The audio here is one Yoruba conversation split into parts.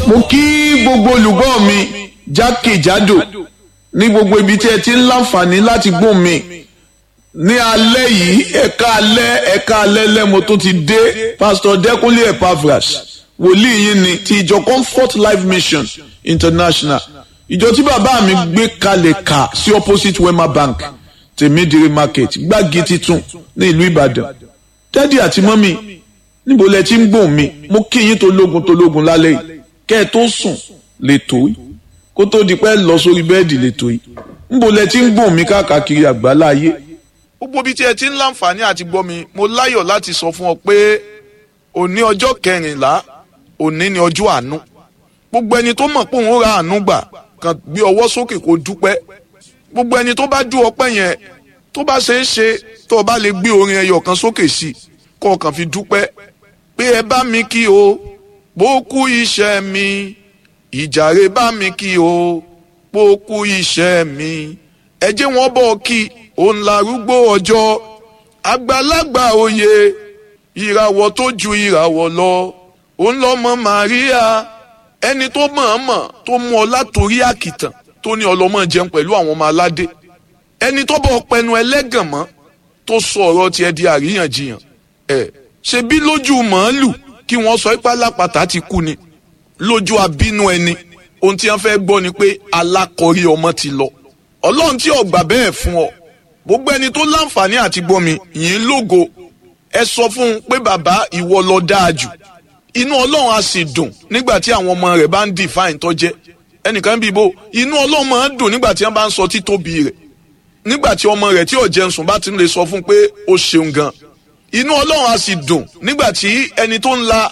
mo kí gbogbo olùgbọ́ mi jákèjádò ní gbogbo ibi tí ẹ ti ń láǹfààní láti gbóhùn mi ní alẹ́ yìí ẹ̀ka alẹ́ ẹ̀ka alẹ́ lẹ́mo tó ti dé pásítọ̀ dẹ́kunlé epaphras wòlíì yín ni ti ìjọ comfort life mission international ìjọ tí bàbá mi gbé kalẹ̀ kà sí opposite wema bank tèmídìrí market gbági titun ní ìlú ìbàdàn dádì àti mọ́mì níbo lẹ ti ń gbóhùn mi mo kí yín tó lógun tó lógun lálẹ́ yìí kẹ́ ẹ tó sùn lè tó yìí kó tó di pẹ́ lọ sórí bẹ́ẹ̀dì lè tó yìí níbo lẹ ti ń gbóhùn mi káàkiri àgbálá ayé. gbogbo ibi tí ẹ ti ń láǹfààní àti gbọ́ mi mo láyọ̀ láti sọ fún ọ pé òní ọjọ́ kẹrìnlá òní ni ọjọ́ àánú gbogbo ẹni tó mọ̀ pé òun ra àánú gbà kàn gbé ọwọ́ sókè kó dúpẹ́ gbogbo ẹni tó bá dú ọpẹ́ yẹn tó bá ṣe é ṣe tó o bá lè gbé orin ẹyọ kan sókè sí i kó o kàn fi dúpẹ́ pé ẹ bá mi kí o bó kú iṣẹ́ mi ìjàre bá mi kí o bó kú iṣẹ́ mi ẹ jẹ́ wọ́n bọ̀ kí òun larúgbó ọjọ́ àgbàlagbà òye ìràwọ̀ tó ju ìràwọ̀ lọ òun lọ́mọ Màríà ẹni tó mọ̀ọ́mọ̀ tó mú ọ látòrí àkìtàn tó ní ọlọ́mọ jẹun pẹ̀lú àwọn ọmọ aládé ẹni tó bọ̀ pẹnu ẹlẹ́gàn mọ́ tó sọ ọ̀rọ̀ tiẹ̀ di àríyànjiyàn ẹ̀ ṣe bí lójú màálù kí wọ́n sọ ipá lápàtà ti kú ni lójú abínú ẹni ohun tí wọ́n fẹ́ gbọ́ ni pé alákọ̀rí ọmọ ti lọ ọlọ́run tí ọ̀gbà bẹ́ẹ̀ fún ọ gbogbo ẹni tó láǹfààní àti gbọ́ mi yìí lógo ẹ sọ fún un pé bàbá ìwọ lọ dáa jù inú ọlọ́run á sì dùn nígbà tí àwọn ọmọ rẹ̀ bá ń define tó jẹ́ ẹnìkan bí ibo inú ọlọ́run máa ń dùn nígbà tí wọ́n bá ń sọ títóbi rẹ̀ nígbà tí ọmọ rẹ̀ tí ò jẹun sùn bá ti lè sọ fún un pé ó ṣeun gan inú ọlọ́run á sì dùn nígbà tí ẹni tó ń la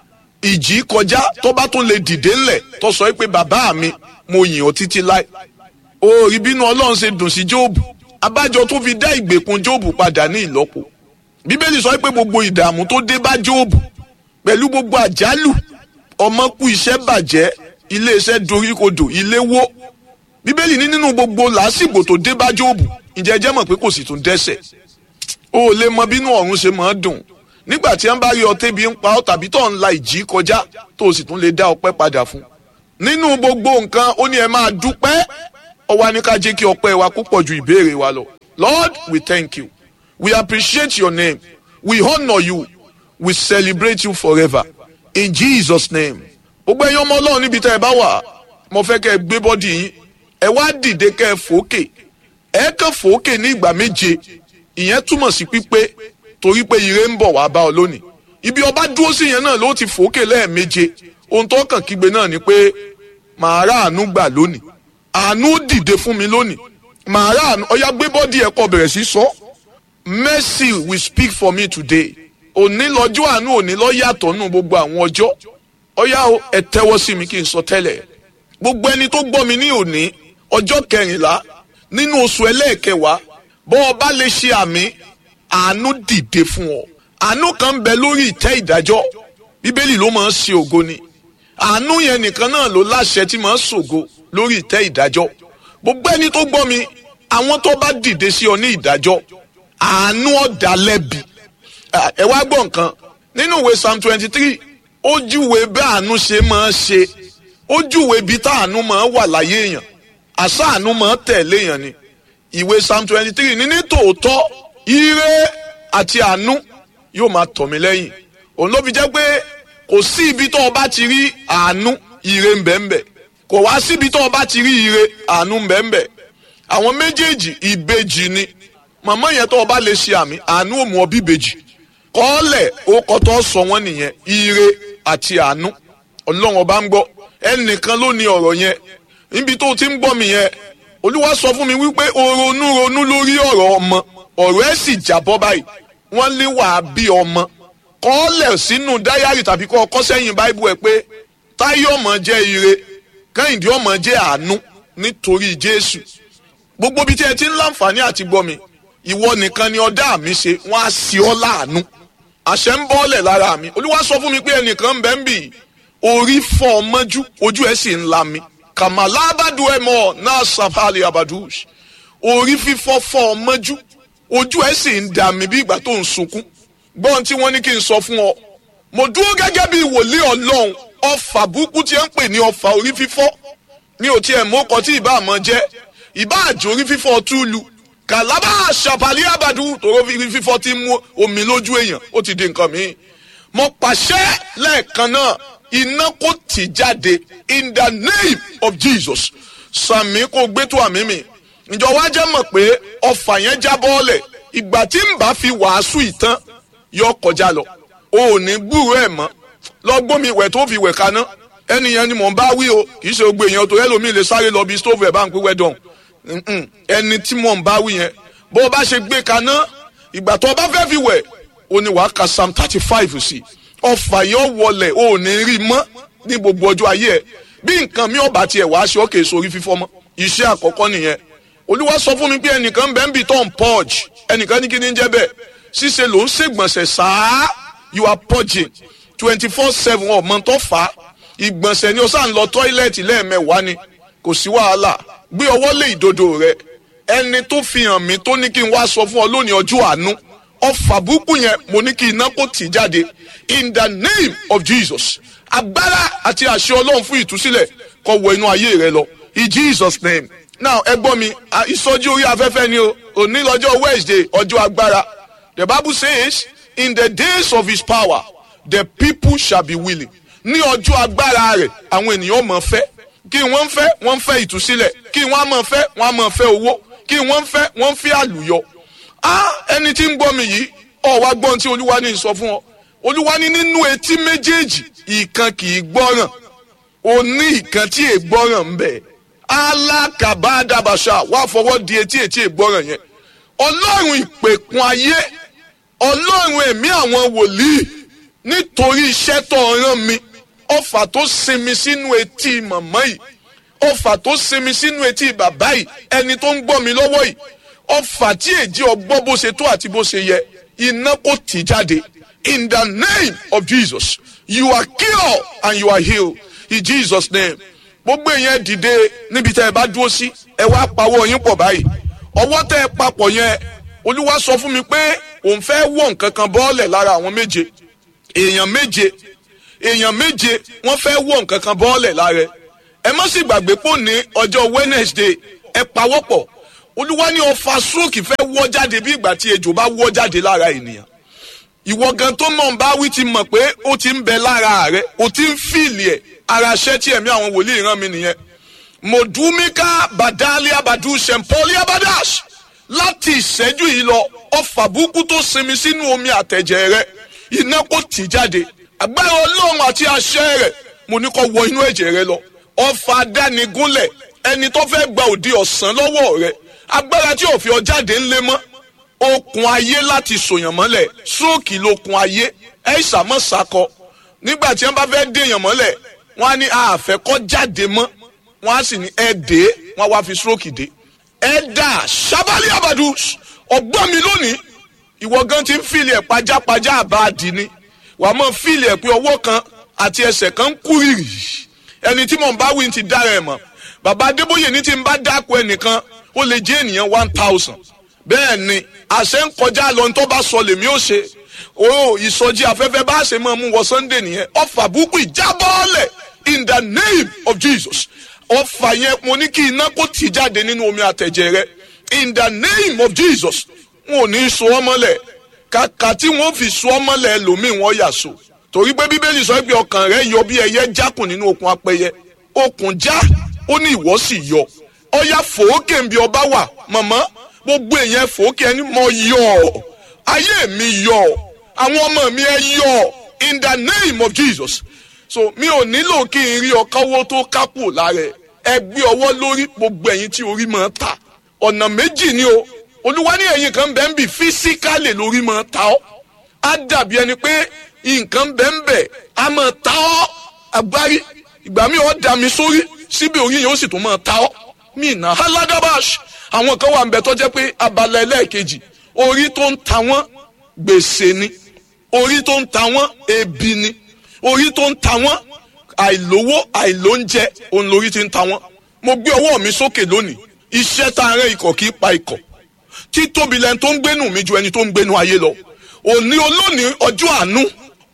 ìjì kọjá tó bá tún lè dìde ńlẹ̀ tó sọ pé bàbá mi mo yìn ọ́ títí láì òòrì bínú ọlọ́run ṣe dùn sí jóòbù abájọ tó fi dá ìgbèkùn jóòbù padà ní ìlọ́po bíbélì sọ pé gbogbo ìdààmú tó dé bá jóòbù pẹ̀lú gbogbo àjálù ọmọ kú iṣẹ́ bàjẹ́ iléeṣẹ́ doríkodò ilé wó bíbélì ní nínú gbogbo làásìgbò tó dé bá jóòbù ǹjẹ́ jẹ́ mọ̀ pé kò sì tún dẹ́ṣẹ̀ o ò lè mọ bínú ọ̀run ṣe máa dùn nígbà tí wọ́n bá rí ọ tébi ń pa ọ́ tàbí tó ń la ìjì kọjá tó o sì tún lè dá ọpẹ́ padà fún nínú gbogbo nǹkan ó ní ẹ máa dúpẹ́ ó wá ní ká jẹ́ kí ọpẹ́ wa kó pọ̀ ju ìbéèrè wa lọ Lord we thank you we appreciate your name we honour you we celebrate you forever in Jesus name gbogbo ẹ̀yin ọmọ Ọlọ́run níbi tẹ́ ẹ bá wà mo fẹ́ kẹ́ ẹ gbé bọ́dì yín ẹ wá dìde kẹ́ ẹ fòókè ẹ kàn fòókè ní ìgbà méje ìyẹn túmọ̀ sí pípé torí pé ire ń bọ̀ wá bá ọ lónìí ibi ọba dúró sí yẹn náà ló ti fòókè lẹ́ẹ̀méje ohun tó kàn kígbe náà ni pé màá rà àánú gbà lónìí àánú dìde fún mi lónìí màá rà àánú ọyá gbé bọ́dì ẹ̀ kọ bẹ̀rẹ̀ sí sọ mercy will speak for me today òní lọ́jọ́ àánú òní lọ́ yàtọ̀ nù gbogbo àwọn ọjọ́ ọyá ẹ tẹ́wọ́ sí mi kí n sọ tẹ́lẹ̀ gbogbo ẹni tó gbọ́ mi ní òní ọjọ́ kẹrìnlá nínú oṣù ẹlẹ́ẹ̀kẹwàá bọ́ ọ bá lè ṣe àmì àánú dìde fún ọ àánú kan ń bẹ lórí ìtẹ́ ìdájọ́ bíbélì ló máa ń ṣe ògo ni àánú yẹn nìkan náà ló láṣẹ tí máa ń ṣògo lórí ìtẹ́ ìdájọ́ gbogbo ẹni tó gbọ́ mi àwọn tó bá dìde sí ọ ní ìdájọ́ àánú ọ̀dà lẹ́bi ẹ wá gbọ́ nǹkan nínú ìwé psalm twenty three ó júwe bí àánú ṣe máa ń ṣe ó júwe bí tá àánú máa ń wà láyé èèyàn àṣà àánú máa ń tẹ̀lé èèyàn ni ìwé psalm twenty three ní ní tòótọ́ ire àti àánú yóò máa tọ̀ mí lẹ́yìn òun ló fi jẹ́ pé kò sí ibi tó o bá ti rí àánú ire ń bẹ ń bẹ kò wá síbi tó o bá ti rí ire àánú ń bẹ ń bẹ àwọn méjèèjì ìbejì ni màmá yẹn tó o bá lè ṣe àmì àánú ò mú ọ bí ìbejì kọ́ọ̀lẹ̀ ó kọ́tọ́ sọ wọ́n nìyẹn ire àti àánú ọlọ́run ọba ń gbọ́ ẹnìkan ló ní ọ̀rọ̀ yẹn níbi tó o ti ń gbọ́ mi yẹn olúwa sọ fún mi wípé o ronú ronú lórí ọ̀rọ̀ ọmọ ọ̀rọ̀ ẹ̀ sì jábọ́ báyìí wọ́n lé wàá bí ọmọ kọ́ọ̀lẹ̀ sínú dáyàrí tàbí kọ́ ọkọ́ sẹ́yìn báíbù ẹ̀ pé táyé ọmọ jẹ́ ire kẹ́hìndé ọmọ jẹ́ àánú nítorí jésù gbogbo bí tí ẹ ti ń láǹfààní àti gbọ́ mi ìwọ nìkan ni ọdá mi ṣe wọ́n á sí ọ láàánú àṣẹ ń bọ́ọ̀lẹ̀ lára mi olúwa sọ fún mi pé ẹnìkan ń bẹ ń bì orí fọ́ ọ mọ́jú ojú ẹ̀ sì ń la mi kàmàlà abadu ẹ̀ mọ́ náà sàfàlì abadush orí fífọ́ fọ́ ọ mọ́jú ojú ẹ̀ sì ń dà mí bí ìgbà tó ń sunkún gbọ́n tí wọ́n ní kí n sọ fún ọ mo dúró gẹ́gẹ́ bí wòlíì ọlọ́run ọfà burúkú tí ẹ ń pè ní ọfà orí fífọ́ ní òtí ẹ̀ mọ́kọ tí ìbá àmọ́ jẹ́ ìbá àjò orí fífọ́ túlù kàlábà ṣàpàlì àbàdù tòró orí fífọ́ tí mú omi lójú èèyàn ó ti di nǹkan míì mo pàṣẹ lẹ́ẹ̀kan náà iná kò tì jáde in the name of Jesus sàmì kò gbé tó àmì mi ǹjọ́ wá jẹ́ mọ̀ pé ọfà yẹn já bọ́ọ̀lẹ̀ ìgbà tí n bá fi wàásù ìtàn yọ kọjá lọ o ò ní gbúrò ẹ̀ mọ́ lọ gbómi ìwẹ̀ tó fi wẹ̀ kaná ẹnìyẹn ni mò ń bá wí o kì í ṣe gbogbo èèyàn tó ẹlòmíì lè sáré lọ bí stóòfù ẹ̀ bá ń pín wẹ́dọ̀n ẹni tí mò ń bá wí yẹn bó o bá ṣe gbé kaná ìgbà tó o bá fẹ́ fi wẹ̀ o ní wàá ka psalm thirty five sí ọfà yẹn wọlẹ̀ o ò ní rí mọ́ ní gbogbo ọjọ́ ayé ẹ̀ bí nǹkan mi ò bá tiẹ̀ wàá ṣe ọ́ kèé sórí fífọ́ mọ́ iṣẹ́ àkọ́kọ́ nìyẹn olúwa sọ fún mi pé ẹnìkan bẹ́ẹ̀ ń bì tó ń purge ẹnìkan ní kí ni ń jẹ́ bẹ́ẹ̀ ṣíṣe ló ń ṣègbọ̀nsẹ̀ sáá you are purging twenty four seven ọmọ tó fà á ìgbọ̀nsẹ̀ ni o sáà ń lọ tọ́ílẹ̀tì lẹ́ẹ̀mẹ́wàá ni kò sí wàhálà gbé ọwọ́ lé ìdodo rẹ ẹni tó fi hàn mí tó ní kí n wá sọ fún ọ lónìí ọjọ́ àánú ọfà burúkú yẹn mo ní kí iná kó tì jáde in the name of Jesus agbára àti àṣẹ ọlọ́run fún ìtúsílẹ̀ kó wọ inú ayé rẹ lọ in Jesus name now ẹ gbọ́ mi ìsọjí orí afẹ́fẹ́ ni o òní lọ́jọ́ Wednesday ọjọ́ agbára the Bible says in the days of his power the people shall be willing ní ọjọ́ agbára rẹ̀ àwọn ènìyàn mọ̀ fẹ́ kí wọ́n fẹ́ wọ́n fẹ́ ìtúsílẹ̀ kí wọ́n mọ̀ fẹ́ wọ́n mọ̀ fẹ́ owó kí wọ́n fẹ́ wọ́n fẹ́ àlùyọ. a ẹni tí ń gbọ́ mi yìí ọ̀ wá gbọ́n tí olúwa ní sọ fún ọ olúwa ní nínú etí méjèèjì ìkan kì í gbọ́ràn o ní ìkan tí è gbọ́ràn ń bẹ alákàbádàbàṣà wà fọwọ́ di etí etí è gbọ́ràn yẹn ọlọ́run ìpèkun ayé ọlọ́run ẹ̀mí àwọn wòlíì nítorí iṣẹ́ tó rán mi ọfà tó sinmi sínú etí màmá yìí ọfà tó sinmi sínú etí bàbá yìí ẹni tó ń gbọ́ mi lọ́wọ́ yìí ọfà tí èjì ọgbọ́ bó ṣe tó àti bó ṣe yẹ iná kò tì jáde in the name of Jesus you are cured and you are healed in Jesus name gbogbo èèyàn dìde níbi tẹ́ ẹ bá dúró sí ẹ wá pawọ́ yín pọ̀ báyìí ọwọ́ tẹ́ ẹ papọ̀ yẹn olúwa sọ fún mi pé òun fẹ́ wọ̀ nǹkan kan bọ́ọ̀lẹ̀ lára àwọn méje èèyàn méje èèyàn méje wọ́n fẹ́ wọ̀ nǹkan kan bọ́ọ̀lẹ̀ lára ẹ má sì gbàgbé pò ní ọjọ́ Wednesday ẹ pawọ́pọ̀ olúwa ní ọfà stroke fẹ́ wọ́ jáde bí ìgbà tí ejò bá wọ́ jáde lára ènìyàn ìwọ gan tó mọ̀ ń bá wí ti mọ̀ pé ó ti ń bẹ lára rẹ ó ti ń fìlì ẹ̀ ara ṣẹ́ tí ẹ̀mí àwọn wòlíì rán mi nìyẹn mọ̀dúmíkà bàdálí abàdú sẹ̀mpọ́lì abadash láti ìṣẹ́jú yìí lọ ọfà burúkú tó sinmi sínú omi àtẹ̀jẹ̀ rẹ iná kò tì jáde agbára ọlọ́run àti àṣẹ rẹ̀ mo ní kó wọ inú ẹ̀jẹ̀ rẹ lọ ọfà adánigúnlẹ̀ ẹni tó fẹ́ gba òde ọ̀sán lọ́wọ́ rẹ agbára tí ò fi ọ jáde ńlẹ̀ mọ́ okùn ayé láti sòyàn mọ́lẹ̀ stroke lókun ayé ẹ̀ ìsàmọ́ sakọ nígbà tí wọ́n bá fẹ́ dèèyàn mọ́lẹ̀ wọ́n á ní àfẹ́ kọ́ jáde mọ́ wọ́n á sì ní ẹ̀ dé wọ́n á wá fi stroke dé ẹ̀ dà sábàlì àbàdù ọgbọ́n mi lónìí ìwọ gan ti ń fìlì ẹ̀ pajápajá àbáàdì ni wàá mọ̀ fìlì ẹ̀ pé ọwọ́ kan àti ẹsẹ̀ kan ń kú rìrì ẹni tí mò ń bá wí ti dára ẹ̀ mọ̀ bàbá adébóyè ní ti ń bá dáko ẹnìkan ó lè jẹ́ ènìyàn one thousand bẹ́ẹ̀ ni àṣẹ ń kọjá lọ ní tó bá sọ lèmi ó ṣe o ìsọjí afẹ́fẹ́ bá ṣe máa mú wọ sunday nìyẹn ọfà búkú ìjábọ́ọ̀lẹ̀ in the name of jesus ọfà yẹn mo ní kí iná kó tì jáde nínú omi àtẹ̀jẹ̀ rẹ in the name of jesus wọn ò ní so ọ́ mọ́lẹ̀ kàkà tí wọ́n fi so ọ́ mọ́lẹ̀ ẹlòmíì wọ́n yà so torí pé bíbélì sọ pé ọkàn rẹ yọ bí ẹyẹ jákùn nínú okùn apẹyẹ okùn já ó ní ìwọ sì yọ ọyà fòókè ń bí ọba wà mọ̀mọ́ gbogbo èèyàn fòókè ẹni mọ yọ ayé mi yọ àwọn ọmọ mi ẹ yọ in the name of jesus so mi ò nílò kí n rí ọkọwó tó kápò lára ẹ gbé ọwọ́ lórí gbogbo ẹ̀yin tí orí máa ta ọ̀nà méjì ni o olúwa ní ẹ̀yin kan bẹ́ẹ̀ ń bì físíkálì lórí máa ta ọ́ á dàbí ẹni pé nǹkan bẹ́ẹ̀ ń bẹ̀ á máa ta ọ́ agbárí ìgbà mi ò dà mí sórí síbi orí yẹn ó sì tún máa ta ọ́ mí nà haladabash àwọn kan wà ń bẹ tó jẹ́ pé abala ẹlẹ́ẹ̀kejì orí tó ń ta wọ́n gbèsè ni orí tó ń ta wọ́n ebi ni orí tó ń ta wọ́n àìlówó àìlóúnjẹ òun lórí ti ń ta wọ́n mo gbé ọwọ́ mi sókè lónìí iṣẹ́ tá a rán ikọ̀ kì í pa ikọ̀ títóbi lẹni tó ń gbénu mi ju ẹni tó ń gbénu ayé lọ òní olónìí ọjọ́ àánú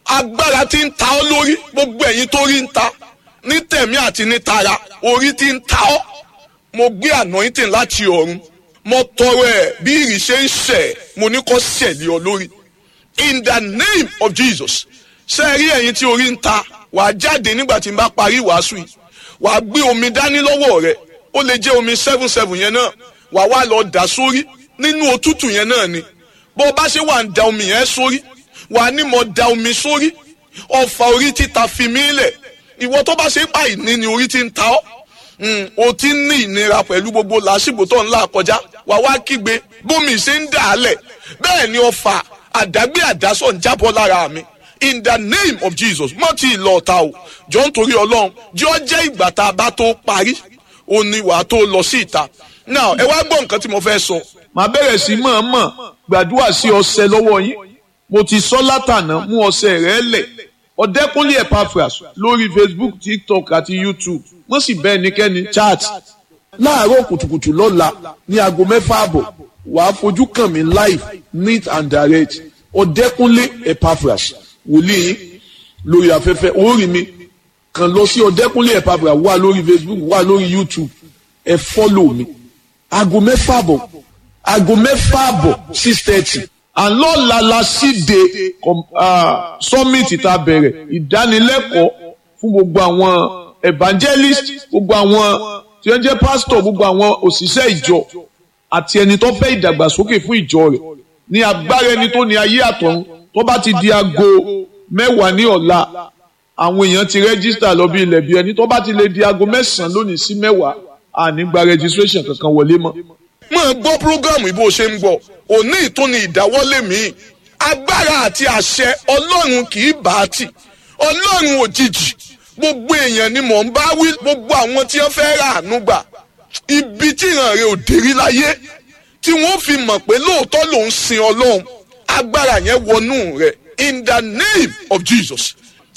agbára tí ń ta ọ́ lórí gbogbo ẹ̀yin tó rí ń ta ní tẹ̀mí àti ní tara orí tí ń ta ọ́ mo gbé anointing láti ọ̀run mo tọrọ ẹ̀ bí ìrì ṣe ń ṣẹ̀ mo ní kó ṣẹ̀lẹ̀ ọ lórí in the name of Jesus ṣe é rí ẹ̀yin tí orí ń ta wàá jáde nígbà tí n bá parí ìwàásù yìí wàá gbé omi dání lọ́wọ́ rẹ̀ ó lè jẹ́ omi seven seven yẹn náà wàá wá lọ dà sórí nínú òtútù yẹn náà ni bó o bá ṣe wà ń da omi yẹn sórí wàá ní mo da omi sórí ọfà orí títa fi mí lẹ̀ ìwọ tó bá ṣe pa ìní ni orí ti ń ta ọ́ o ti ń ní ìnira pẹ̀lú gbogbo làásìgbò tó ń là kọjá wàá wá kígbe bómi ṣe ń dà á lẹ̀ bẹ́ẹ̀ ni ọfà àdágbé àdásọ̀ ń jábọ́ lára mi in the name of Jesus mọ́ tí ì lọ ọ̀tá o jọ ń torí ọlọ́run jọ jẹ́ ìgbà tá a bá tó parí o ní wàá tó lọ sí ìta now ẹ wá gbọ́ nǹkan tí mo fẹ́ sọ. màá bẹ̀rẹ̀ sí mọ̀ọ́mọ̀ gbàdúrà sí ọṣẹ lọ́wọ́ yín mo ti sọ látànà mú ọṣẹ rẹ lẹ̀ ọ̀dẹ́kúnlé Epaphras lórí Facebook TikTok àti YouTube wọ́n sì bẹ́ẹ̀ níkẹ́ni chat láàárọ̀ kùtùkùtù lọ́la ní aago mẹ́fà àbọ̀ wàá fojú kàn mí live neat and direct ọ̀dẹ́kúnlé Epaphras wòlíì yín lórí afẹ́fẹ́ orí mi kàn lọ sí ọ̀dẹ́kúnlé Epaphras wà lórí Facebook wà lórí YouTube ẹ fọ́lọ̀ mi aago mẹ́fà àbọ̀ aago mẹ́fà àbọ̀ six thirty àlọ́la la síde summit tá a bẹ̀rẹ̀ ìdánilẹ́kọ̀ọ́ fún gbogbo àwọn evangelist gbogbo àwọn tí wọ́n jẹ́ pastor gbogbo àwọn òṣìṣẹ́ ìjọ àti ẹni tó fẹ́ ìdàgbàsókè fún ìjọ rẹ̀ ní agbára ẹni tó ní ayé àtọ̀run tó bá ti di aago mẹ́wàá ní ọ̀la àwọn èèyàn ti rẹ́gísítà lọ bí ilẹ̀ bí ẹni tó bá ti lè di aago mẹ́sàn-án lónìí sí mẹ́wàá àní gba registration kankan wọlé mọ́. mo ń gbọ́ programu bó ṣe ń gbọ́ òní ìtúni ìdáwọ́lé mi agbára àti àṣẹ ọlọ́run kì í bá a tì ọlọ́run òjijì gbogbo èèyàn ni mò ń bá wí gbogbo àwọn tí wọ́n fẹ́ rà àánú gbà ibi tí ìran rẹ̀ ò dérí láyé tí wọ́n fi mọ̀ pé lóòótọ́ ló ń sin ọlọ́run agbára yẹn wọnú rẹ̀ in the name of Jesus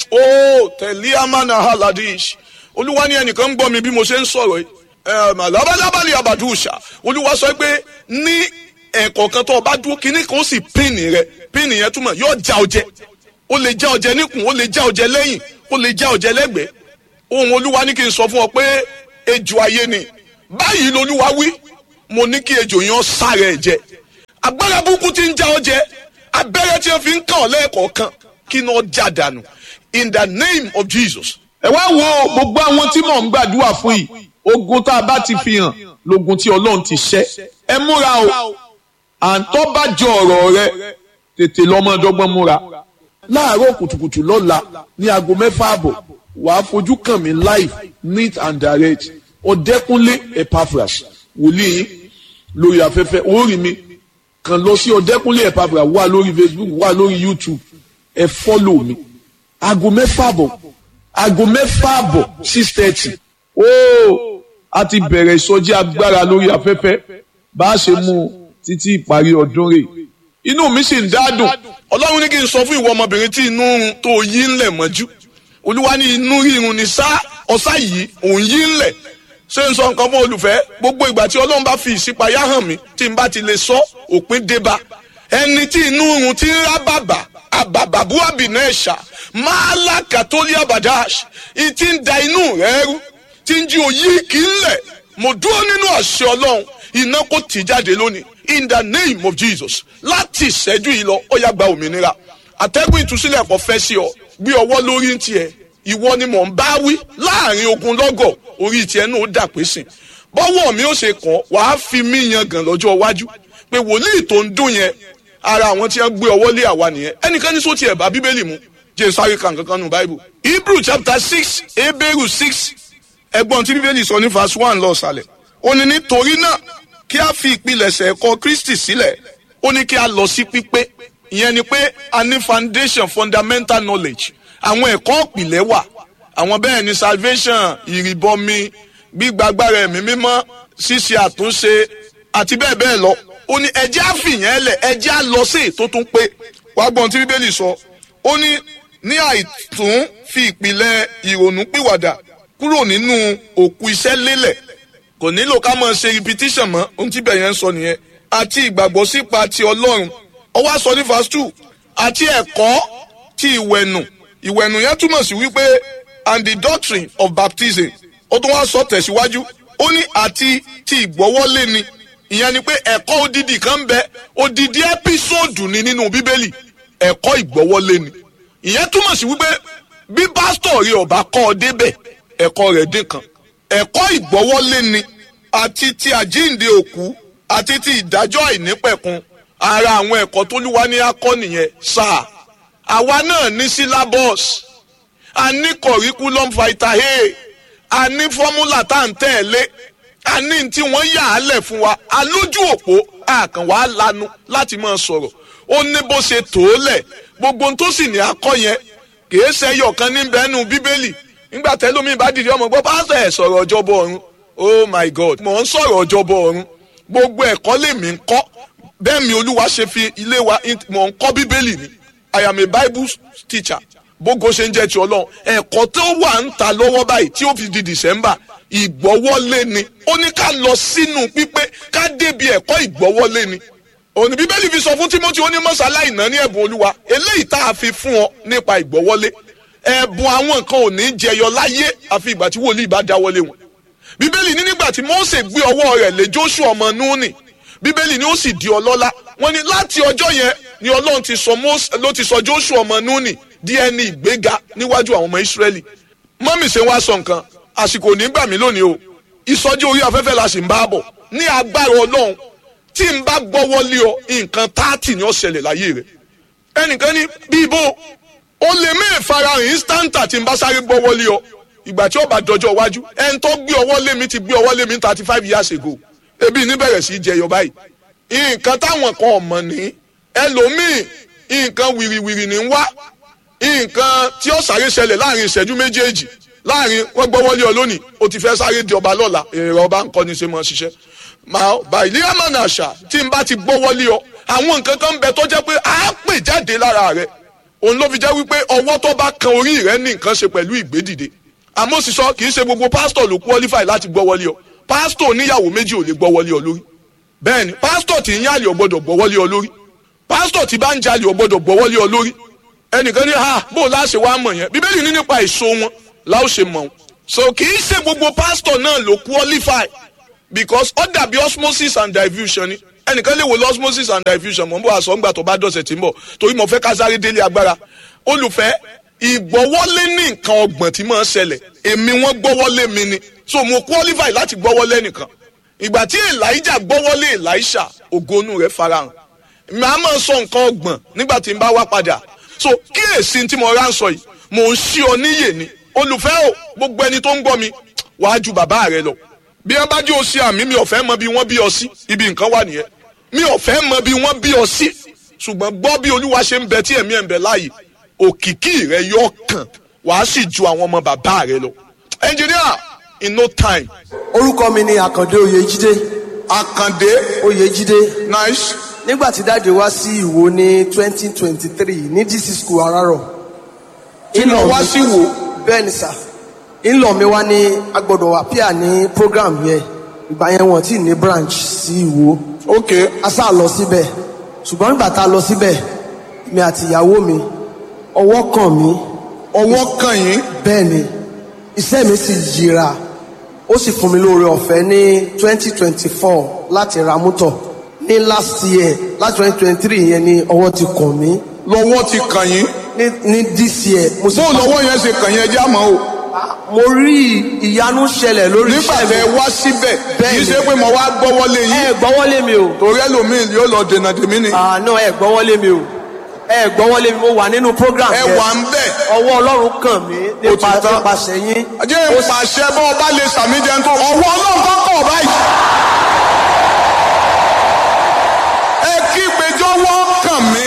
oh tẹ̀lé amánà haladish olúwa ní ẹnìkan ń gbọ́ mi bí mo ṣe ń sọ̀rọ̀ yìí labalábàlì abadúṣà olúwa sọ pé ní ẹ̀kọ̀ọ̀kan tó o bá dúró kínní kan ó sì píìnì rẹ píìnì yẹn túmọ̀ yóò já ọjẹ ó lè já ọjẹ níkùn ó lè já ọjẹ lẹ́yìn ó lè já ọjẹ lẹ́gbẹ̀ẹ́ ohun olúwa ní kí n sọ fún ọ pé ejò ayé ni báyìí lolúwa wí mo ní kí ejò yẹn sára ẹ̀ jẹ agbára burúkú ti ń já ọjẹ abẹ́rẹ́ tí wọ́n fi ń kàn ọ́ lẹ́ẹ̀kọ̀ọ̀kan kí ni ó já dànù in the name of Jesus. ẹ wá wo gbogbo àwọn tí mò ń gbàdúrà fún yìí ogun tá a bá ti fi hàn lógun tí ọlọ́run ti ṣẹ́ ẹ múra o à ń tọ́ bá jọ ọ̀rọ̀ rẹ tètè lọ́mọdọ́gbọ́n múra láàárọ̀ kùtùkùtù lọ́la ní aago mẹ́fà àbọ̀ wàá fojú kàn mí live neat and direct ọ̀dẹ́kúnlé Epaphras wòlíì yín lórí afẹ́fẹ́ orí mi kàn lọ sí ọ̀dẹ́kúnlé Epaphras wà lórí Facebook wà lórí YouTube ẹ fọ́lọ̀ mi aago mẹ́fà àbọ̀ aago mẹ́fà àbọ̀ six thirty ooo a ti bẹ̀rẹ̀ ìsọjí agbára lórí afẹ́fẹ́ bá a ṣe mú un títí ìparí ọdún rẹ̀ inú mi sì ń dádùn ọlọ́run ní kí n sọ fún ìwọ ọmọbìnrin tí inú run tó yí ńlẹ̀ mọ́jú olúwa ní inú rírun ní sá ọ̀sá yìí òun yí ńlẹ̀ ṣé n sọ nǹkan fún olùfẹ́ gbogbo ìgbà tí ọlọ́run bá fi ìṣípayá hàn mí tí n bá ti lè sọ òpin débá ẹni tí inú run ti ń rá bàbà àbàbàbú àbìnà ẹ̀ṣà máa lákàtólí àbàdáṣ ìtì ń da inú rẹ̀ rú tí ń jí òyì kì í lẹ̀ mo dúró nínú àṣẹ ọlọ́run iná kò tì jáde lónìí in the name of Jesus láti ìṣẹ́jú yìí lọ ó yá gba òmìnira àtẹ́gùn ìtúsílẹ̀ kò fẹ́ sí ọ gbé ọwọ́ lórí ń tiẹ̀ ìwọ ni mò ń bá wí láàrin ogun lọ́gọ̀ orí tiẹ̀ náà ó dà pé sìn bọ́wọ́ mi ó ṣe kàn wàá fi mí yan gàn lọ́jọ́ iwájú pé wòlíì tó ń dún yẹn ara àwọn tí wọ́n gbé ọwọ́ lé àwa nìyẹn ẹnikẹ́ni sọ tiẹ̀ bá bíbélì mu jẹ́ sáré kan kankan nù báìbù Hebrew chapter six Hebrew six ẹgbọ́n tí bíbélì sọ ní verse one lọ sàlẹ̀ ó ní nítorí náà kí a fi ìpilẹ̀ṣẹ̀ ẹ̀kọ́ Kristi sílẹ̀ ó ní kí a lọ sí pípé ìyẹn ni pé a ní foundation fundamental knowledge àwọn ẹ̀kọ́ ìpìlẹ̀ wà àwọn bẹ́ẹ̀ ni salvation ìrìbọmi gbígbàgbára ẹ̀mí mímọ́ ṣíṣe àtúnṣe àti bẹ́ẹ̀ bẹ́ẹ̀ lọ ó ní ẹjẹ́ àfìyàn ẹlẹ̀ ẹjẹ́ á lọ sí ètò tún pé wàá gbọ́n tí bíbélì sọ ó ní ní àìtún fi ìpìlẹ̀ ìrònú pìwàdà kúrò nínú òkú iṣẹ́ lélẹ̀ kò nílò ká máa ṣe repetition mọ́ ohun tí bẹ̀yẹn ń sọ nìyẹn àti ìgbàgbọ́ sípa ti ọlọ́run ó wá sọ ní verse two àti ẹ̀kọ́ ti ìwẹ̀nù ìwẹ̀nù yẹn túmọ̀ sí wípé and the doctrine of baptism ó tún wá sọ tẹ̀síwájú ó ní àti ti ìgbọ́wọ́lé ni ìyẹn ni pé ẹ̀kọ́ odidi kan ń bẹ odidi ẹ́písòdù ni nínú bíbélì ẹ̀kọ́ ìgbọ́wọ́lé ni ìyẹn túmọ̀ sí wípé bí pásítọ̀ rí ọba kọ́ ọ débẹ̀ ẹ̀kọ́ rẹ̀ dín kan ẹ̀kọ́ ìgbọ́wọ́lé ni àti ti àjíǹde òkú àti ti ìdájọ́ àìnípẹ̀kun ara àwọn ẹ̀kọ́ tó lúwa ní akọ́ nìyẹn sáà àwa náà ní syllabus a ní curriculum vitae a ní fọ́múlà tá à ń tẹ̀lé a ní tí wọ́n yà á lẹ̀ fún wa a lójú òpó àkàn wàá lanu láti máa sọ̀rọ̀ ó ní bó ṣe tó lẹ̀ gbogbo ohun tó sì ní akọ́ yẹn kìí ṣe ẹyọ kan ní bẹ́ẹ̀nu bíbélì nígbà tẹ́lómi bá dìde ọmọ gbọ́ pásítọ̀ ẹ̀ sọ̀rọ̀ ọjọ́bọ̀ ọ̀run oh my god mò ń sọ̀rọ̀ ọjọ́bọ̀ ọ̀run gbogbo ẹ̀kọ́ lèmi ń kọ́ bẹ́ẹ̀ mi olúwa ṣe fi ilé wa mò ń kọ́ bíbélì ni i am a bible teacher bógo ṣe ń jẹ́ ti ọlọ́run ẹ̀kọ́ tó wà ń ta lọ́wọ́ báyìí tí ó fi di december ìgbọ́wọ́lé ni ó ní ká lọ sínú pípé ká débi ẹ̀kọ́ ìgbọ́wọ́lé ni òní bíbélì fi sọ fún timothy ó ní mọ́sálá ìná ní ẹ̀bùn olúwa eléyìí tá a fi fún ọ nípa ìgbọ́wọ́lé ẹ̀bùn àwọn nǹkan ò ní jẹyọ láyé àfi ìgbà tí wòlíì bá dáwọ́lé wọn bíbélì ní nígbà tí mose gbé ọwọ́ rẹ̀ lé joshua ọmọ núùnì bíbélì ní ó sì di ọlọ́lá wọ́n ní láti ọjọ́ yẹn ni ọlọ́run ti sọ mose ló ti sọ joshua ọmọ núùnì di ẹni ìgbéga níwájú àwọn ọmọ ìsírẹ́lì mọ́mì ṣe wá sọ nǹkan àsìkò nígbà mí lónìí o ìsọjí orí afẹ́fẹ́ la sì ń bá bọ̀ ní agbára ọlọ́run tí n bá gbọ́wọ́ lé ọ nǹkan táàtì ni ó ṣẹlẹ̀ láyé rẹ̀ ẹnìkan ní bíbó o lè mí ìfarahàn instanta tí n bá sáré gbọ́wọ́ lé ọ ìgbà tí ó bá dọjọ́ iwájú ẹni tó gbé ọwọ́ lé mi ti gbé ọwọ́ lé mi thirty five years ago ebi ní bẹ̀rẹ̀ sí í jẹyọ báyìí nǹkan táwọn kan ọ̀mọ̀ ní ẹlòmíì nǹkan wìrìwìrì ní wá nǹkan tí ó sáré ṣẹlẹ̀ láàrin ìṣẹ́jú méjèèjì láàrin wọ́n gbọ́wọ́lé ọ lónìí o ti fẹ́ sáré di ọba lọ́la èrè ọba ń kọ́ ni ṣe mọ́ ṣiṣẹ́ màá bá ilé àmàna àṣà tí n bá ti gbọ́wọ́lé ọ àwọn nǹkan kan bẹ tó jẹ́ pé á pè jáde lára rẹ òun ló fi jẹ́ wípé ọwọ́ tó bá kan orí rẹ ní nǹkan ṣe pẹ̀lú ìgbédìde àmọ́ sì sọ kì í ṣe gbogbo pásítọ̀ ló qualify láti gbọ́wọ́lé ọ pásítọ̀ oníyàwó méjì ò lè gbọ́wọ́lé ọ lórí bẹ́ẹ̀ni pásítọ̀ tí ń yàlè ọ gbọ́dọ̀ gbọ́wọ́lé ọ lórí pásítọ̀ tí bá ń jalè ọ gbọ́dọ̀ gbọ́wọ́lé ọ lórí ẹnìkan ní ha bó láṣẹ wàá mọ̀ yẹn bíbélì ní nípa èso wọn láò ṣe mọ̀ wọn. so kì í ṣe gbogbo pásítọ̀ náà ló qualify because ó dàbí osmosis and diffusion ni ẹnìkan lè wo lọ osmosis and diffusion mọ̀ n bọ̀ àṣọ ńgbà tó bá dọ̀sẹ̀ tí ń bọ̀ torí mo fẹ́ ká sáré délé agbára olùfẹ́ ìgbọ́wọ́lé ní nǹkan ọgbọ̀n tí máa ń ṣẹlẹ̀ èmi wọ́n gbọ́wọ́lé mi ni so mo qualify láti gbọ́wọ́lé nìkan ìgbà tí elijah gbọ́wọ́lé elisha ògonu rẹ̀ farahàn màá máa sọ nǹkan ọgbọ̀n nígbà tí n bá wá padà so kíyèsí tí mo rà ń sọ yìí mò ń ṣí ọ níyè ni olùfẹ́ o gbogbo ẹni tó ń gbọ́ mi wàá ju bàbá rẹ lọ bí wọn bá jẹ́ o sí àmì mi ò fẹ́ mọ bí wọ́n bí ọ sí ibi nǹkan wà nìyẹn mi ò fẹ́ mọ bí wọ́n bí ọ sí ṣùgbọ́n gbọ́ bí olúwa ṣe ń bẹ tí ẹ̀mí ẹ̀ ń bẹ láàyè òkìkí rẹ yọ kàn wàá sì ju àwọn ọmọ bàbá rẹ lọ engineer in no time. orúkọ mi ni àkàndé oyèjídé àkàndé oyèjídé nice nígbà tí dáàdi wá sí ìwò ní twenty twenty three ní dc school arárọ̀ tí lọ wá sí wò bẹ́ẹ̀ ni sà ńlọ mi wá ní agbọ́dọ̀ appear ní program yẹn ìgbà yẹn wọ́n ti ní branch sí ìwò ok a sá lọ síbẹ̀ ṣùgbọ́n nígbà tá a lọ síbẹ̀ mi àti ìyàwó mi ọwọ́ kàn mí ọwọ́ kàn yín bẹ́ẹ̀ ni iṣẹ́ mi sì yíra ó sì fún mi lóore ọ̀fẹ́ ní twenty twenty four láti ra mọ́tò ní last year láti twenty twenty three yẹn ni ọwọ́ ti kàn mí lọ́wọ́ ti kàn yín ní ní this year mo sì bó lọ́wọ́ yẹn ṣe kàn yín ẹjẹ́ àmọ́ o mo rí ìyanu ṣẹlẹ̀ lórí nígbà iṣẹ́ tẹ mi wá síbẹ̀ Bẹ́ẹ̀ kì í ni. ṣe pé mo wá gbọ́wọ́lé ẹ yín gbọ́wọ́lé mi o torí ẹlòmíì yóò lọ dènà tèmi ni àná ẹ gbọ́wọ́lé mi o ẹ gbọ́wọ́lé mi mo wà nínú program ẹ yẹn wà ń bẹ̀ ọwọ́ ọlọ́run kàn mí nípa Ó ti tán. nípasẹ̀ yín jẹ́ ìpàṣẹ bọ́ ọba lè sàmì jẹun tó ọwọ́ ọlọ́run kọ́kọ́ báyìí. ẹ kí ìpéjọ wọ́n kàn mí.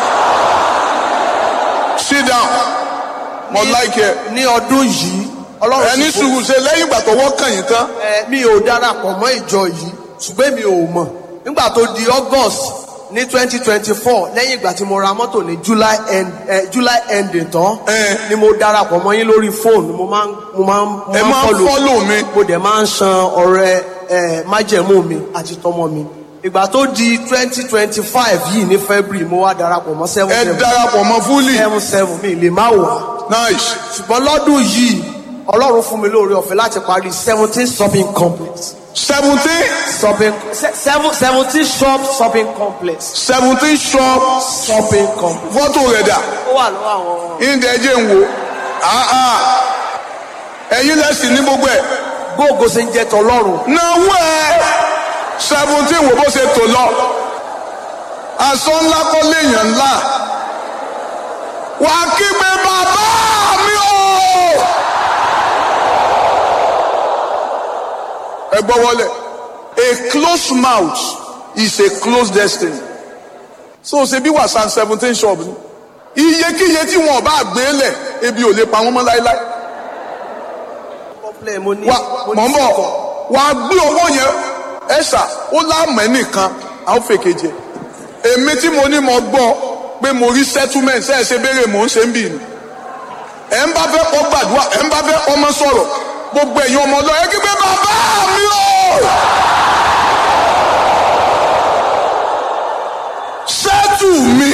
sit down mo like ẹ ní ọdún yìí ọlọ́run ẹni sì fún- sùúrù ṣe lẹ́yìn ìgbà tó wọ́n kàn yín tán ẹ, mi ò darapọ̀ mọ́ ìjọ yìí ṣùgbọ́n mi ò mọ̀ nígbà tó di august ní twenty twenty four lẹ́yìn ìgbà tí mo ra mọ́tò ní july end eh, july ending tán Eh. ni mo darapọ̀ mọ́ yín lórí fóònù mo máa ń mo máa ń mo ẹ máa ń follow- follow mi. mo dẹ̀ máa ń san ọrẹ ẹ májẹ̀mú mi àti tọmọ mi ìgbà tó di twenty twenty five yìí ní february mo wá darapọ̀ mọ́ seven ẹ seven darapọ̀ mọ́ fúlì seven seven mi lè má wà nice ṣùgbọ́n lọ́dún yìí ọlọ́run fún mi lóore ọ̀fẹ́ láti parí seventeen shopping complex seventeen shopping se- seven seventeen shop shopping complex seventeen shop shopping complex fọ́tò rẹ̀ dà ó wà lọ́wọ́ àwọn ìdẹ́jẹ́ ń wo Ah, ah. ẹ̀yin lẹ́sìn ní gbogbo ẹ̀ gbóògó ṣe ń jẹ́ tọlọ́run náwó ẹ̀ seventeen wo bó ṣe tò lọ aṣọ ńlá kọ́ léèyàn ńlá wà á kígbe bàbá mi o. ẹ gbọ́ wọlé a closed mouth is a closed destiny so ṣe bí wàsán seventeen shop ni iyekíye tí wọn bá gbé lẹ̀ ebi ò lè pa wọn mọ́ láéláé complex mo ní wa mo mọ̀ ń ní bọ̀ sìkọ̀. wà á gbé owó yẹn ẹ̀ṣà ó láàmú ẹnìkan à ń fèkè jẹ èmi tí mo ní mo gbọ́ pé mo rí settlement ṣe é ṣe béèrè mò ń ṣe ń bì ní ẹ̀ ń bá fẹ́ kọ́ gbàdúrà ẹ̀ ń bá fẹ́ kọ́ mọ́ sọ̀rọ̀ gbogbo ẹ̀yin ọmọ ọlọ́ọ̀ ẹ kí pé bàbá mi o ṣẹ́tù mi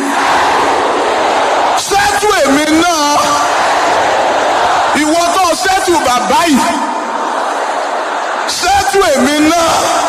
ṣẹ́tù èmi náà ìwọ tó ṣẹ́tù bàbá yìí ṣẹ́tù èmi náà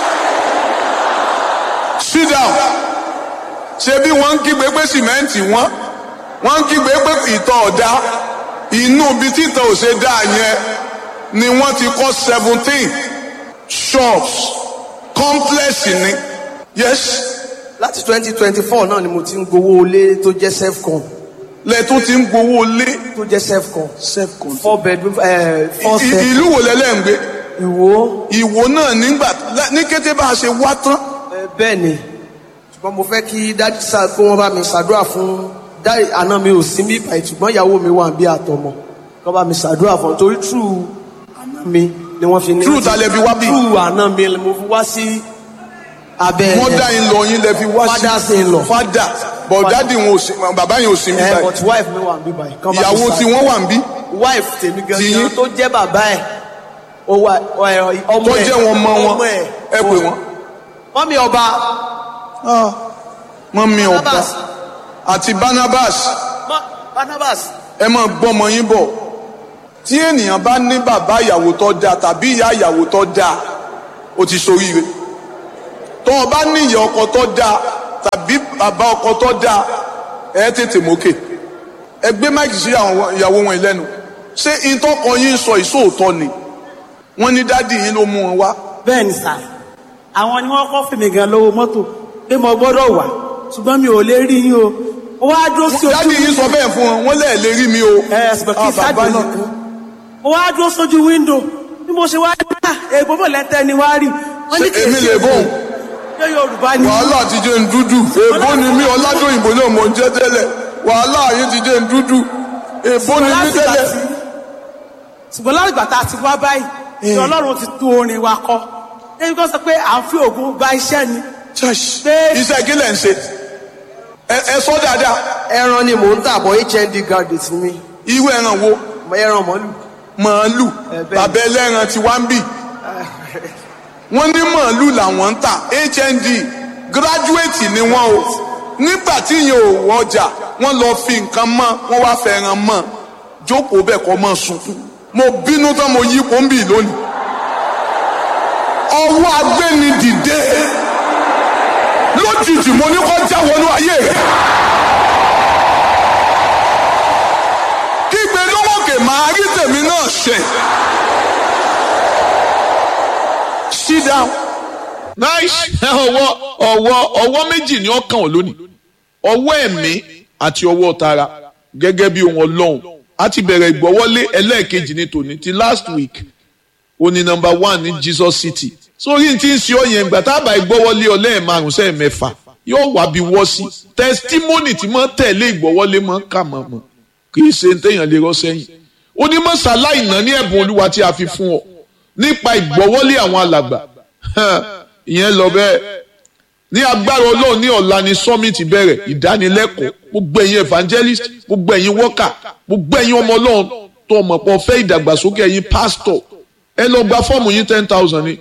sit down ṣe bí wọ́n ń kígbe pé sìmẹ́ǹtì wọ́n wọ́n ń kígbe pé ìtọ̀ ọ̀dá inú ibi títọ̀ ò ṣe dáa yẹn ni wọ́n ti kọ́ seventeen shops complex ni yes láti twenty twenty four náà ni mo ti ń gbowó ilé tó jẹ́ self-con lẹ́tún ti ń gbowó lé tó jẹ́ self-con self-control. four bedroom eh, four I- step ìlú wo lẹ́lẹ́ ń gbé ìwó ìwò náà nígbà ní kété bá a ṣe wá tán eh, bẹ́ẹ̀ ni ṣùgbọ́n mo fẹ́ kí dájú sá kó wọ́n bá mi ṣàdúrà fún dáì àná mi ò sí bí báyìí ṣùgbọ́n ìyàwó mi wà bí àtọmọ kó bá mi ṣàdúrà fún un torí true àná mi ni wọ́n fi ní. True ta lẹ fi wá bí? true àná mi ni mo fi wá sí abẹ́ wọ́n dá yín lọ yín lẹ fi wá sí Father sin law. fada but dadi wọn ò sí bàbá yẹn ò sí mi ẹ báyìí but wife mi wà bí báyìí. kó bá mi ìyàwó ṣàdúrà. tí wọ́n wà ń bí wife tèmi Ti yín? gangan tó jẹ́ bàbá ẹ̀ ó wà ẹ, ọmọ tó ẹ̀ jẹ́ wọn mọ wọn ọmọ ẹ̀ ẹ pè wọ́n. mọ́mí ọba mọ́mí ọba Barnabas àti Barnabas mọ́ Barnabas ẹ máa gbọ́mọ yín bọ̀ tí ènìyàn bá ní bàbá ìyàwó tó dáa tàbí ìyá ìyàwó tó dáa ó ti ṣoríire tó o bá ní ìyá ọkọ tó dáa tàbí bàbá ọkọ tó dáa ẹ tètè mókè ẹ gbé máìkì sí àwọn ìyàwó wọn lẹ́nu ṣé ìtọ́kọ yín sọ ìṣòótọ́ ni wọ́n ní dádì yín ló mú wọn wá bẹ́ẹ̀ ni sà àwọn ni wọ́n kọ́ fèmí gan lówó mọ́tò pé mo gbọ́dọ̀ wà ṣùgbọ́n mi ò lè rí yín o ó wá dúró sí ojú dádì yín sọ bẹ́ẹ̀ fún wọn wọ́n lẹ́ẹ̀ lè rí mi o ẹ ṣùgbọ́n kí Ah, sáàdì bàbá náà yín. kan ó wá dúró sójú wíńdò bí mo ṣe wá rí à èèbó bò lẹ́tẹ̀ ni wá rí wọ́n ní Ṣé kì í èmi ṣe lè bọ̀? ṣé Yorùbá ni wàhálà ti jẹ́ ń dúdú èbó ni mí ọládòyìnbó náà mò ń jẹ́ tẹ́lẹ̀ wàhálà yín ti jẹ́ ń dúdú èbó ni mí láti gbà tẹ́lẹ̀. tí ṣùgbọ́n láti gbà tá a ti wá báyìí ni Ọlọ́run ti tún orin wa kọ débi kan sọ pé à ń fi ògùn gba iṣẹ́ ni Church, Pé- iṣẹ́ kí lẹ̀ ń ṣe ẹ ẹ sọ dáadáa ẹran ni mò ń tà bọ̀ HND graduate ni mí irú ẹran wo mo ẹran mọ́lù màálù Ẹ bẹ́ẹ̀ ni. bàbá ẹlẹ́ran ti wá ń bì wọ́n ní màálù làwọn ń tà HND gíráduwétì ni wọ́n o nígbà tí yẹn ò wọjà wọ́n lọ fi nǹkan mọ́ wọ́n wá fẹ́ràn mọ́ jókòó bẹ́ẹ̀ kọ́ mọ́ sunkún mo bínú tán mo yí kó ń bì lónìí ọwọ́ agbẹ́ni dìde lójijì mo ní kọ́ já wọnú ayé rẹ̀. kígbe lówókè máa rí tèmi náà ṣe. sit down. nice ọwọ́ ọwọ́ ọwọ́ méjì ni ó kàn ọ́ lónìí ọwọ́ ẹ̀mí àti ọwọ́ tara gẹ́gẹ́ bí ohun ọlọ́run a ti bẹ̀rẹ̀ ìgbọ́wọ́lé ẹlẹ́ẹ̀kejì ní tòní ti last week ó ní number one ní Jesus City sórí tí ń ṣe ọ yẹn gbà tábà ìgbọ́wọ́lé ọlẹ́ẹ̀ márùn sẹ́ẹ̀ mẹ́fà yóò wá bí wọ́ sí testimony tí mọ́ tẹ̀lé ìgbọ́wọ́lé mọ́ kà mọ́ mọ́ kì í ṣe téèyàn lè rọ́ sẹ́yìn onímọ̀sálá ìná ní ẹ̀bùn olúwa tí a fi fún ọ nípa ìgbọ́wọ́lé àwọn alàgbà ìyẹn lọ bẹ́ẹ̀ ní agbára ọlọ́run ní ọ̀la ni summit bẹ̀rẹ̀ ìdánilẹ́kọ̀ọ́ gbogbo ẹ̀yin evangelist gbogbo ẹ̀yin worker gbogbo ẹ̀yin ọmọ ọlọ́run tó ọmọ pọ̀ fẹ́ ìdàgbàsókè ẹ̀yin pastor ẹ lọ gba fọ́ọ̀mù yín ten thousand ni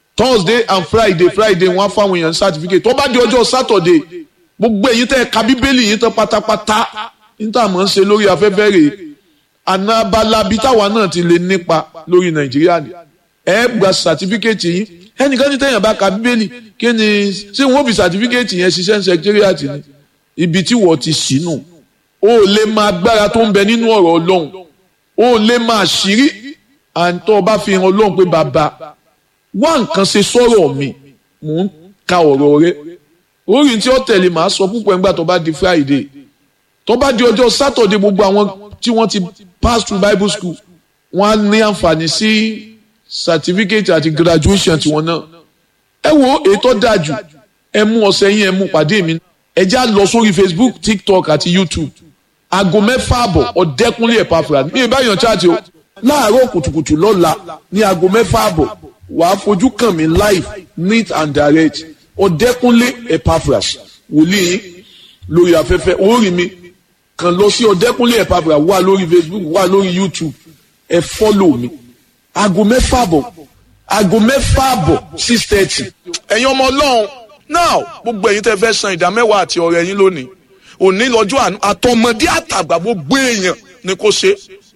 thursday and friday friday wọ́n á fáwọn èèyàn certificate tó bá di ọjọ́ saturday gbogbo èyí tẹ́ ka bíbélì yìí tán pátápátá níta mọ̀ ń ṣe lórí afẹ́fẹ́ rẹ̀ àná abalabi táwa náà ti lè nípa lórí nàìjíríà ni ẹ gba certificate yìí ẹnìkan ní tẹ̀yàn bá ka bíbélì kí ni ṣé wọ́n fi certificate yẹn ṣiṣẹ́ ní secretariat ni ibi tí wọ́n ti sínú o lè máa agbára tó ń bẹ nínú ọ̀rọ̀ ọlọ́run o lè máa ṣírí àǹtọ́ bá fi hàn ọlọ́run pé bàbá wá nǹkan ṣe sọ̀rọ̀ mi mò ń ka ọ̀rọ̀ rẹ orí tí ó tẹ̀lé màá sọ púpọ̀ nígbà tó bá di friday tó bá di ọjọ́ saturday gbogbo àwọn tí wọ́n ti pass through bible school wọ́n á ní àǹfààní sí certificate àti graduation tiwọn náà ẹ wo ètò dájú ẹ mú ọ̀sẹ̀ yín ẹ mú pàdé mi ẹ já lọ sórí facebook tiktok àti youtube aago mẹ́fà àbọ̀ ọ̀dẹ́kunlé ẹ̀pàfra mi ìbáyọ̀ chaati o láàárọ̀ kùtùkùtù lọ́la ní aago mẹ́fà àbọ̀ wàá fojú kàn mí live neat and direct ọ̀dẹ́kunlé ẹ̀pàfra wòlíì lórí afẹ́fẹ́ orí mi kàn lọ sí ọ̀dẹ́kunlé ẹ̀pàfra wà lórí facebook wà lórí youtube ẹ fọ́lọ̀ mi aago mẹ́fà àbọ̀ aago mẹ́fà àbọ̀ six thirty ẹ̀yin ọmọ ọlọ́run now gbogbo ẹ̀yin tẹ́ fẹ́ san ìdá mẹ́wàá àti ọ̀rẹ́ yín lónìí òní lọ́jọ́ àánú àtọmọdé àtàgbà gbogbo èèyàn ni kò ṣe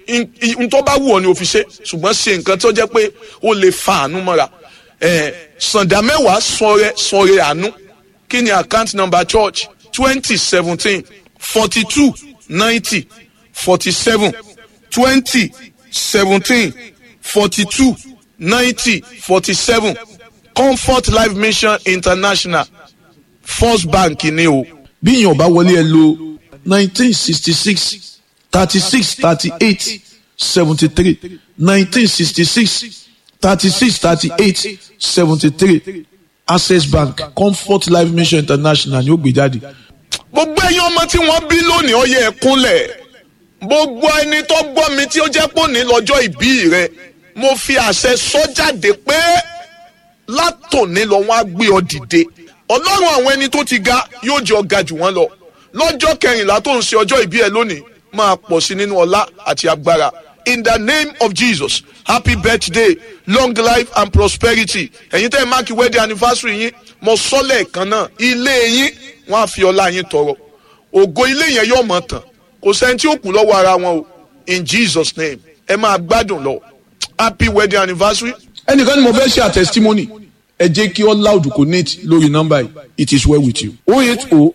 n tó bá wù ọ́ ni o fi ṣe ṣùgbọ́n ṣe nǹkan tó jẹ́ pé ó lè fa àánú mọ́ra ẹ̀ sàǹdà mẹ́wàá sọ̀rẹ́ sọ̀rẹ́ àánú kí ni account number church twenty seventeen forty two ninety forty seven twenty seventeen forty two ninety forty seven comfort life mission international first bank ni o. bí èèyàn bá wọlé ẹ lo nineteen sixty six thirty six thirty eight seventy three nineteen sixty six thirty six thirty eight seventy three access bank comfort life mission international ni ó gbé jáde. gbogbo ẹ̀yin ọmọ tí wọ́n bí lónìí ó yẹ ẹ kúnlẹ̀ gbogbo ẹni tó gbọ́ mi tí ó jẹ́ pò ní lọ́jọ́ ìbí rẹ mo fi àṣẹ sọ jáde pé látòní lọ wọ́n á gbé ọ dìde ọlọ́run àwọn ẹni tó ti ga yóò jẹ́ ọ̀gá jù wọ́n lọ lọ́jọ́ kẹrìnlá tó ń ṣe ọjọ́ ìbí ẹ lónìí máa pọ̀ sí nínú ọlá àti agbára in the name of jesus happy birthday long life and prosperity ẹ̀yin tẹ́ ẹ máàkì wedding anniversary yín mo sọ́lẹ̀ kan náà ilé yín wọ́n á fi ọlá yín tọrọ ògo ilé yẹn yóò mọ̀ tán kò sẹ́ni tí ó kù lọ́wọ́ ara wọn o in jesus name ẹ máa gbádùn lọ happy wedding anniversary ẹnìkan ni mo fẹ́ ṣe àtẹ̀sítímọ́nì ẹ jẹ́ kí all loud connect lórí nọ́mbà yìí it is well with you. oh eight oh